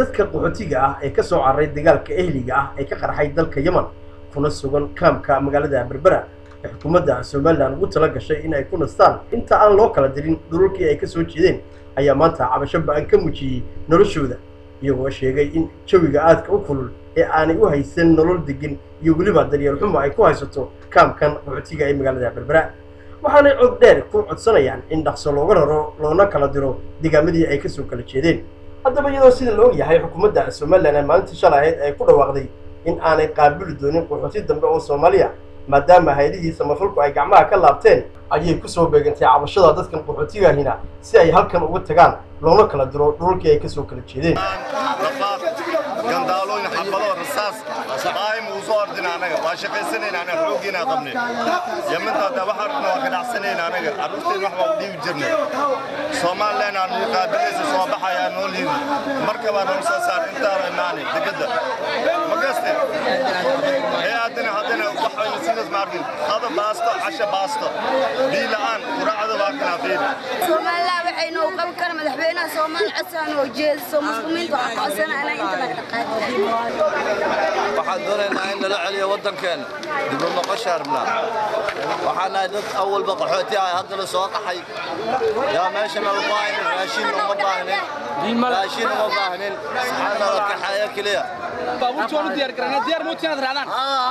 dadka qaxootiga ah ee ka soo cararay dagaalka ehliga ah ee ka qarxay dalka yemen kuna sugan kaamka magaalada berbera ee xukuumadda somalilan ugu tala gashay in ay ku nastaan inta aan loo kala dirin dhulalkii ay ka soo jeedeen ayaa maanta cabasho ba-an ka muujiyey noloshooda iyagoo sheegay in jawiga aadka u kulul ee aanay u haysan nolol degan iyo weliba daryeel xumo ay ku haysato kaamkan qaxootiga ee magaalada berbera waxaanay cod dheer ku codsanayaan in dhaqso looga raro loona kala diro deegaamadii ay kasoo kala jeedeen haddaba iyadoo sida la og yahay xukuumadda somalilan ee maalintii shalay ahayd ay ku dhawaaqday in aanay qaabili doonin qaxooti dambe oo soomaaliya maadaama hay-adihii samafalku ay gacmaha ka laabteen ayay kusoo beegantay cabashada dadkan qaxootigahina si ay halkan uga tagaan loona kala diro dhulalkii ay kasoo kala jeedeen gandaalooyin xabado rasaas daa'im uu soo ordina anaga waa shaqaysanayna anaga xooggiina qabnay yaminta hadda waxa rabna waa ka dhacsanayna anaga carruurteen wax baa u dhiibi jirnay somalilan aan nuu qaabilaysa soo baxayaa noo liidi marka baa noo soo saar intaaba imaanay degedda ma gaste ee haddana haddana waxayna sidaas ma arkin qada baasto casha baasto bii la'aan quraacda waa kana qiil somalilan waxay noo qaban kara madaxweynaha soomaali codsan oo jeediso muslimiinta waxaa ka codsanayna inta laga dhaqaajin waxaan doonaynaa in lala celiyo waddankeena dib u noqosha rabnaa waxaan nahay dad awalba qaxooti ah haddana soo qaxay yaa meeshana uma baahnin raashin uma baahnin raashin uma baahnin saxaana la kaxeeya keliya baabuurtii waan u diyaar garanay diyaar mootii inaad raadaan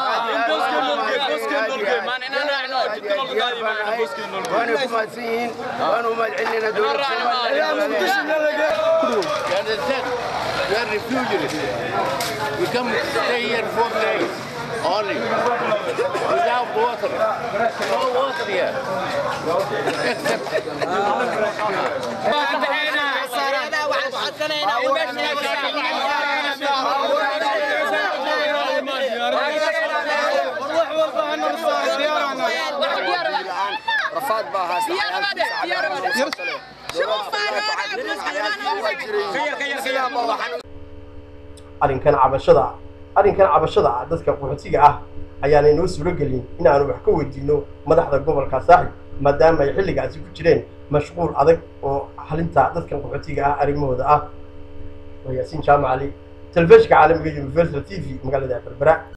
waana ku mahadsan yihiin waana u mahadcelinayna dowladda We are refugees. We come to stay here four days only without water. No water here. Except rafaad baa haysta arrinkan cabashada arrinkan cabashada ah dadka qaxootiga ah ayaanay noo suuro gelin in aanu wax ka weydiino madaxda gobolka saaxib maadaama ay xilligaasi ku jireen mashquul adag oo xalinta dadkan qaxootiga ah arrimahooda ah waa yaasiin jaamacali telefishinka caalamiga universal t v magaalada berbera